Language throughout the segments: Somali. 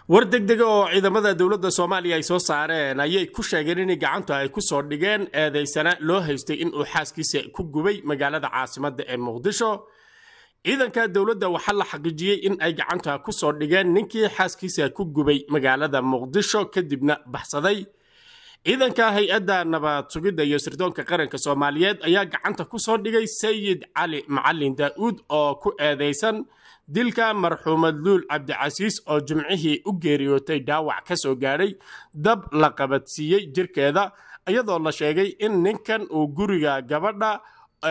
war degdega oo ciidamada dowladda soomaaliya ay soo saareen ayay ku sheegeen in gacanta ay ku soo dhigeen eedaysana loo haystay inuu xaaskiisa ku gubay magaalada caasimadda ee muqdisho ciidanka dowladda waxaa la xaqiijiyey in ay gacanta ku soo dhigeen ninkii xaaskiisa ku gubay magaalada muqdisho kadibna baxsaday ciidanka hay-adda nabad sugidda iyo sirdoonka qaranka soomaaliyeed ayaa gacanta ku soo dhigay sayid cali macalin daa'uud oo ku eedaysan dilka marxuumad luul cabdicasiis oo jimcihii u geeriyootay dhaawac ka soo gaadhay dab la qabadsiiyey jirkeeda iyadoo la sheegay in ninkan uu guriga gabadha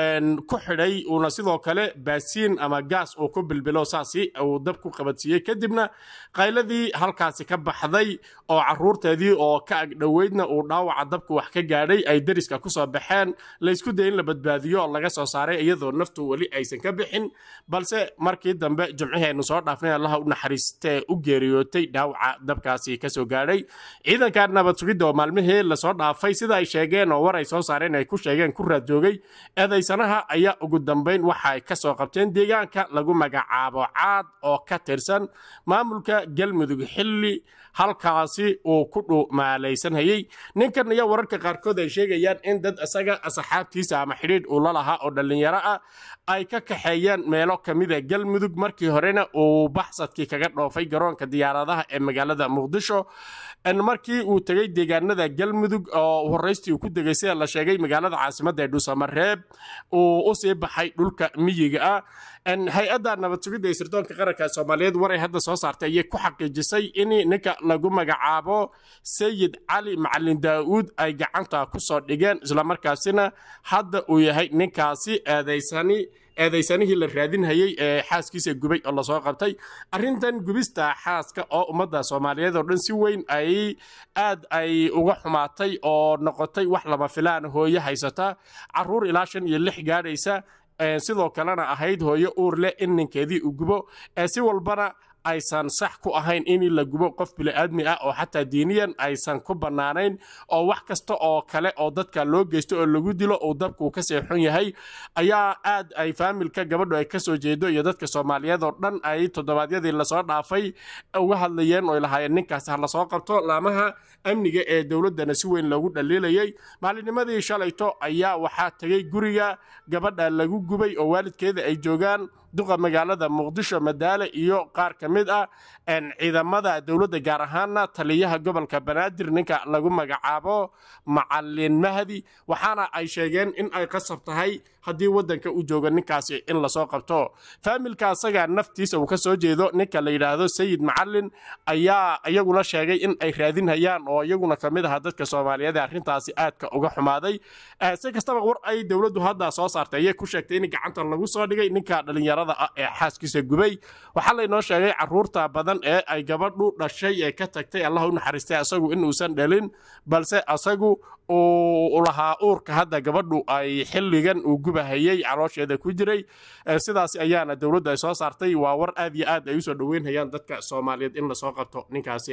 ku xidhay uuna sidoo kale baasiin ama gaas uu ku bilbilo saasi uu dab ku qabadsiiyey kadibna qayladii halkaasi ka baxday oo caruurteedii oo ka agdhoweydna uu dhaawaca dabku wax ka gaadhay ay deriska kusoo baxeen laysku day in la badbaadiyo oo laga soo saaray iyadoo naftu weli aysan ka bixin balse markii dambe jimcihii aynu soo dhaafnay allaha u naxariistee u geeriyootay dhaawaca dabkaasi kasoo gaadhay ciidanka nabad sugidda oo maalmihii lasoo dhaafay sida ay sheegeen oo war ay soo saareen ay ku sheegeen ku raadjoogay eedaysanaha ayaa ugu dambayn waxa ay ka soo qabteen deegaanka lagu magacaabo caad oo ka tirsan maamulka galmudug xilli halkaasi uu ku dhumaalaysanhayey ninkan ayaa wararka qaarkood ay sheegayaan in dad isaga asxaabtiisa ama xidhiidh uu la lahaa oo dhallinyaro ah ay ka kaxeeyeen meelo ka mida galmudug markii horena uu baxsadkii kaga dhoofay garoonka diyaaradaha ee magaalada muqdisho markii uu tegey deegaanada galmudug oo horeystii uu ku degay sida la sheegay magaalada caasimadda ee dhuusamareeb uu usii baxay dhulka miyiga ah hay-adda nabad sugidda ee sirdoonka qaranka soomaaliyeed waray hadda soo saartay ayay ku xaqiijisay in ninka lagu magacaabo sayid cali macalin daa'uud ay gacanta ku soo dhigeen islamarkaasina hadda uu yahay ninkaasi eedaysani eedaysanihii la raadinhayey ee xaaskiisa gubay oo lasoo qabtay arrintan gubista xaaska oo ummadda soomaaliyeed oo dhan si weyn ay aad ay uga xumaatay oo noqotay wax lama filaan hooyo haysata caruur ilaa shan iyo lix gaadhaysa sidoo kalena ahayd hooyo uur leh in ninkeedii uu gubo ee si walbana aysan sax ku ahayn in la gubo qof bini'aadmi ah oo xataa diiniyan aysan ku bannaanayn oo wax kasta oo kale oo dadka loo geysto oo lagu dilo uu dabku ka seexun yahay ayaa aad ay faamilka gabadhu ay ka soo jeedo iyo dadka soomaaliyeed oo dhan ay toddobaadyadii lasoo dhaafay uga hadlayeen oo lahaayeen ninkaas ha lasoo qabto laamaha amniga ee dowladdana si weyn loogu dhaliilayay maalinimadii shalayto ayaa waxaa tegey guriga gabadha lagu gubay oo waalidkeeda ay joogaan duqa magaalada muqdisho madaale iyo qaar ka mid ah ciidamada dowladda gaar ahaana taliyaha gobolka banaadir ninka lagu magacaabo macalin mahdi waxaana ay sheegeen in ay qasab tahay haddii waddanka u joogo ninkaasi in lasoo qabto faamilka asaga naftiisa uu ka soo jeedo ninka la yidhaahdo sayid macalin ayaa iyaguna sheegay in ay raadinhayaan oo iyaguna ka mid aha dadka soomaaliyeed ee arrintaasi aadka uga xumaaday si kastaba war ay dowladdu hadda soo saartay ayay ku sheegtay in gacanta lagu soo dhigay ninka dhallinyarada ah ee xaaskiisa gubay waxaa laynoo sheegay caruurta badan ee ay gabadhu dhashay ee ka tagtay allah u naxariistay asagu inuusan dhalin balse asagu uu lahaa uurka hadda gabadhu ay xilligan uu gubahayey caloosheeda ku jiray sidaas ayaana dowladdu ay soo saartay waa war aad iyo aad ay usoo dhoweynhayaan dadka soomaaliyeed in lasoo qabto ninkaasi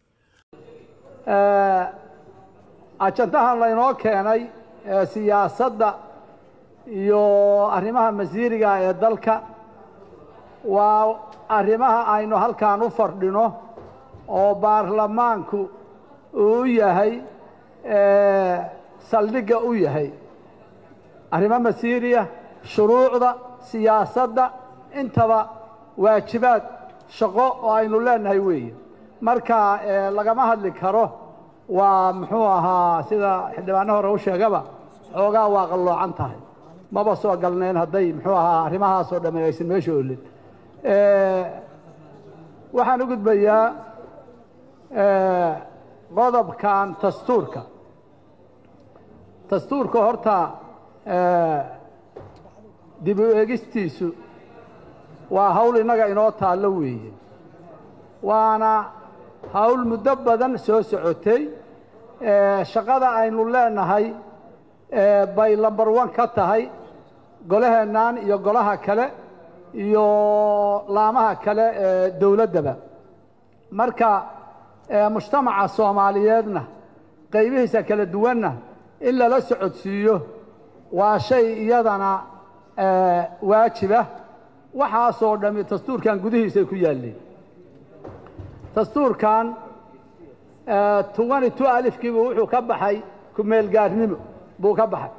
ajandahan laynoo keenay siyaasadda iyo arrimaha masiiriga ee dalka waa arrimaha aynu halkan u fadhino oo baarlamaanku uu yahay saldhigga u yahay arrimo masiiriya shuruucda siyaasadda intaba waajibaad shaqo oo aynu leenahay weeye marka lagama hadli karo waa muxuu ahaa sida xildhibaano hore u sheegaba xoogaa waa qalloocan tahay maba soo galnayn hadday muxuu ahaa arrimahaasoo dhamme aysan meesha olin waxaan u gudbayaa qodobkan dastuurka dastuurka horta dib u eegistiisu waa hawl innaga inoo taallo weeye waana hawl muddo badan soo socotay shaqada aynu leenahay bay lambar one ka tahay golaheennan iyo golaha kale iyo laamaha kale ee dowladdaba marka mujtamaca soomaaliyeedna qaybihiisa kala duwanna in lala socodsiiyo waa shay iyadana waajibah waxaasoo dhammi dastuurkan gudihiisay ku yaalleen dastuurkan twenty two alifkiibu wuxuu ka baxay ku-meelgaarnimo buu ka baxay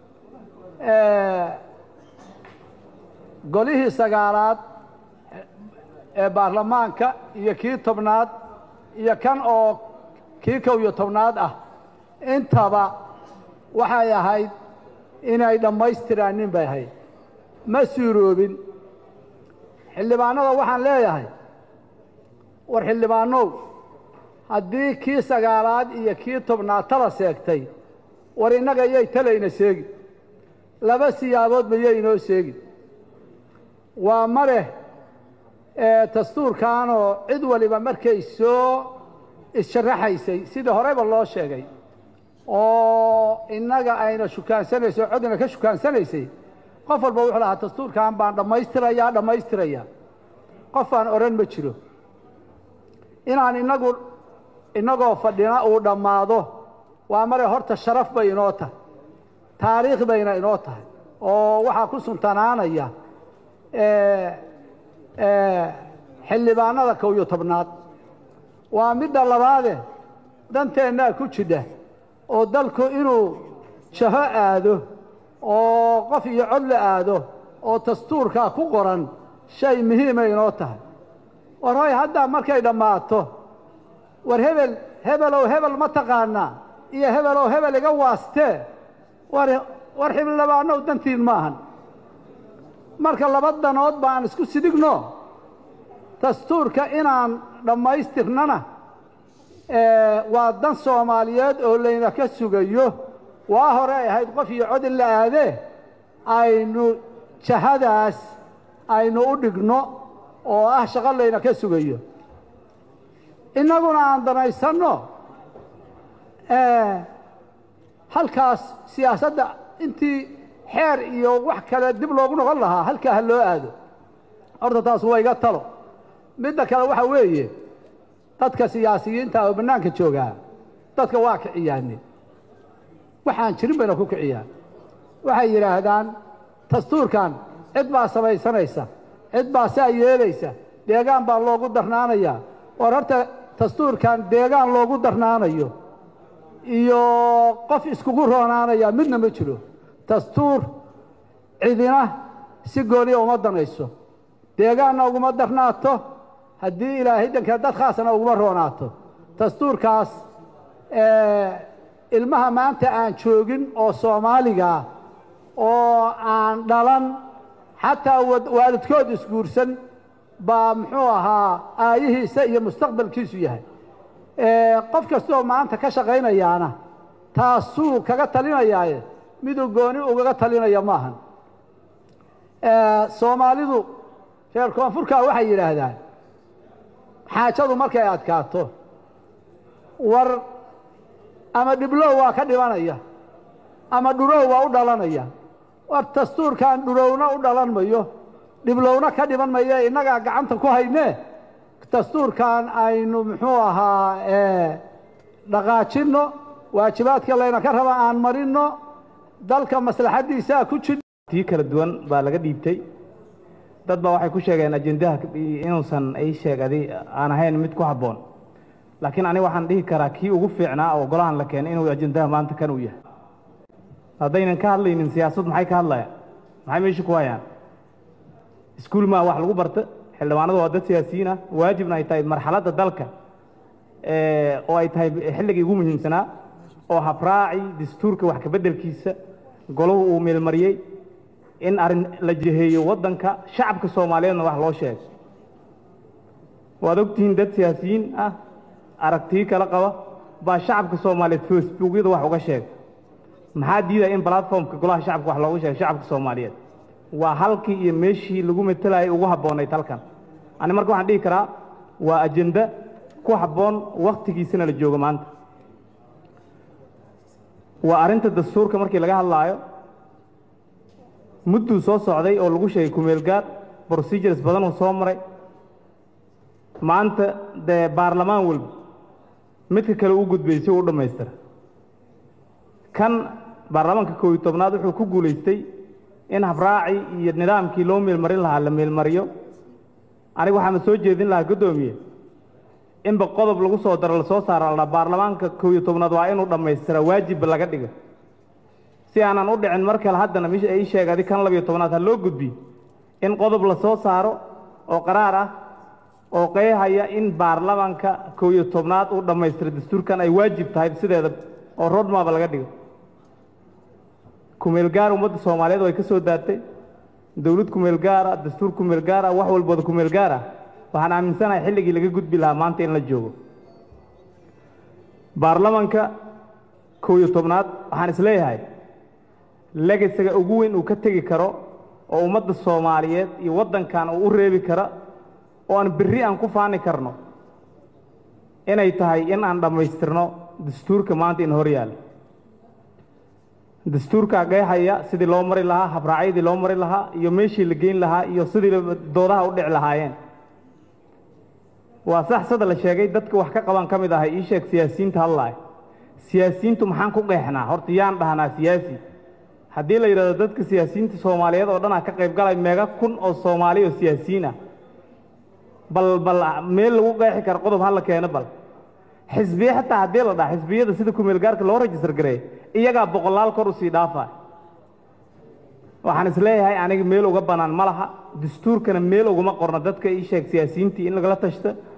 golihii sagaalaad ee baarlamaanka iyo kii tobnaad iyo kan oo kii kow iyo tobnaad ah intaba waxay ahayd inay dhammaystiraan nin bay ahayd ma suuroobin xildhibaanada waxaan leeyahay war xildhibaanow haddii kii sagaalaad iyo kii tobnaad tala seegtay war innaga yay talayna seegi laba siyaaboodba yay inoo seegi waa mareh dastuurkanoo cid waliba markay soo issharaxaysay sidii horeyba loo sheegay oo innaga ayna shukaansanayso o codna ka shukaansanaysay qof walba wuxuu lahaa dastuurkan baan dhammaystirayaa dhammaystirayaa qof aan odhan ma jiro inaan inagu innagoo fadhina uu dhammaado waa mare horta sharaf bay inoo tahay taariikh bayna inoo tahay oo waxaa ku suntanaanaya xildhibaanada kow iyo tobnaad waa midda labaade danteennaa ku jidha oo dalku inuu jaho aado oo qof iyo cod la aado oo dastuurkaa ku qoran shay muhiimay inoo tahay war hoy haddaa markay dhammaato war hebel hebelow hebel ma taqaanaa iyo hebelow hebel iga waastee war war xildhibaanow dantiin maahan marka laba danood baan isku sidigno dastuurka inaan dhammaystirnana waa dan soomaaliyeed oo layna ka sugayo waa hore ay ahayd qof iyo cod in la aadee aynu jahadaas aynu u dhigno oo ah shaqo layna ka sugayo innaguna aan danaysanno halkaas siyaasadda intii xeer iyo wax kale dib loogu noqon lahaa halkaa ha loo aado horta taas waa iga talo midda kale waxaa weeye dadka siyaasiyiinta oo bannaanka joogaa dadka waa kiciyaane waxaan jirin bayna ku kiciyaan waxay yidhaahdaan dastuurkan cid baa samaysanaysa cid baa saa yeelaysa deegaan baa loogu darnaanayaa war horta dastuurkan deegaan loogu darnaanayo iyo qof iskugu roonaanaya midna ma jiro dastuur cidina si gooniya uma danayso deegaanna uguma darnaato haddii ilaahay danka dad khaasna uguma roonaato dastuurkaas ilmaha maanta aan joogin oo soomaaligaa oo aan dhalan xataa waalidkood isguursan baa muxuu ahaa aayihiisa iyo mustaqbalkiisu yahay qof kastoo maanta ka shaqaynayaana taasuu kaga talinayaaye miduu gooni ugaga talinaya maahan soomaalidu reer koonfurkaa waxay yidhaahdaan xaajadu markay adkaato war ama dhiblow waa ka dhibanaya ama dhurow waa u dhalanaya war dastuurkan dhurowna u dhalan mayo dhiblowna ka dhiban maye innagaa gacanta ku haynee dastuurkan aynu muxuu ahaa dhaqaajinno waajibaadka layna ka raba aan marinno dalka maslaxaddiisaa ku jir tii kala duwan baa laga dhiibtay dad baa waxay ku sheegeen ajendaha inuusan ay sheegadi aan ahayn mid ku habboon laakiin aniga waxaan dhihi karaa kii ugu fiicnaa oo golahan la keenay inuu ajendaha maanta kan uu yahay haddaynan ka hadlaynin siyaasad maxay ka hadlayaan maxay meesha ku hayaan iskuul maa wax lagu barta xildhibaanadu waa dad siyaasiyiin ah waajibna ay tahay marxaladda dalka oo ay tahay xilligii ugu muhiimsanaa oo habraaci dastuurka wax kabeddelkiisa golahu uu meelmariyey in arrin la jeheeyo waddanka shacabka soomaaliyeedna wax loo sheego waad ogtihiin dad siyaasiyiin ah aragtiyo kala qaba baa shacabka soomaaliyeed facebookyada wax uga sheega maxaa diidaya in platformka golaha shacabka wax loogu sheego shacabka soomaaliyeed waa halkii iyo meeshii lagu matelayay ugu habboonayd halkan ani marka waxaan dhihi karaa waa ajenda ku habboon wakhtigiisana la joogo maanta waa arrinta dastuurka markii laga hadlaayo mudduu soo socday oo lagu sheegay kumeel gaar procedures badanuu soo maray maanta dee baarlamaan walba midka kale u gudbay si uu u dhammaystira kan baarlamaanka koob iyo tobnaad wuxuu ku guulaystay in habraaci iyo nidaamkii loo meelmarin lahaa la meelmariyo aniga waxaama soo jeedin lahaa guddoomiye inba qodob lagu soo daro lasoo saaro la baarlamaanka kow iyo tobnaad waa inuu dhammaystira waajibba laga dhiga si aanan u dhicin mar kale haddana mish ii sheeg adi kan labiyo tobnaad ha loo gudbi in qodob lasoo saaro oo qaraar ah oo qeexaya in baarlamaanka kow iyo tobnaad uu dhammaystira dastuurkan ay waajib tahay sideeda oo rodmaba laga dhigo kumeel gaar ummadda soomaaliyeed way ka soo daatay dowlad kumeel gaara dastuur kumeel gaara wax walbooda kumeel gaara waxaan aaminsanahay xilligii laga gudbi lahaa maanta in la joogo baarlamanka kow iyo tobnaad waxaan isleeyahay legasiga ugu weyn uu ka tegi karo oo ummadda soomaaliyeed iyo waddankan uu u reebi kara oo aan berri aan ku faani karno inay tahay in aan dhammaystirno dastuurka maanta in hor yaalla dastuurkaa qeexaya sidii loo mari lahaa habraacyadii loo mari lahaa iyo meeshii la geyn lahaa iyo sidii doodaha u dhici lahaayeen waa sax sada la sheegay dadka wax ka qaban ka mid ahay ii sheeg siyaasiyiinta hadlaay siyaasiyiintu maxaan ku qeexnaa horta yaan dhahnaa siyaasi haddii la yidhahdo dadka siyaasiyiinta soomaaliyeed oo dhan ah ka qayb galay meega kun oo soomaali oo siyaasiyiin ah bal bal meel lagu qeexi karo qodob hala keeno bal xisbiye xataa haddii la dhaha xisbiyada sida kumeel gaarka loo rajistar gareey iyagaa boqolaal kor usii dhaafa waxaan isleeyahay aniga meel uga bannaan ma laha dastuurkana meel uguma qorno dadka ii sheeg siyaasiyiintii in lagala tashto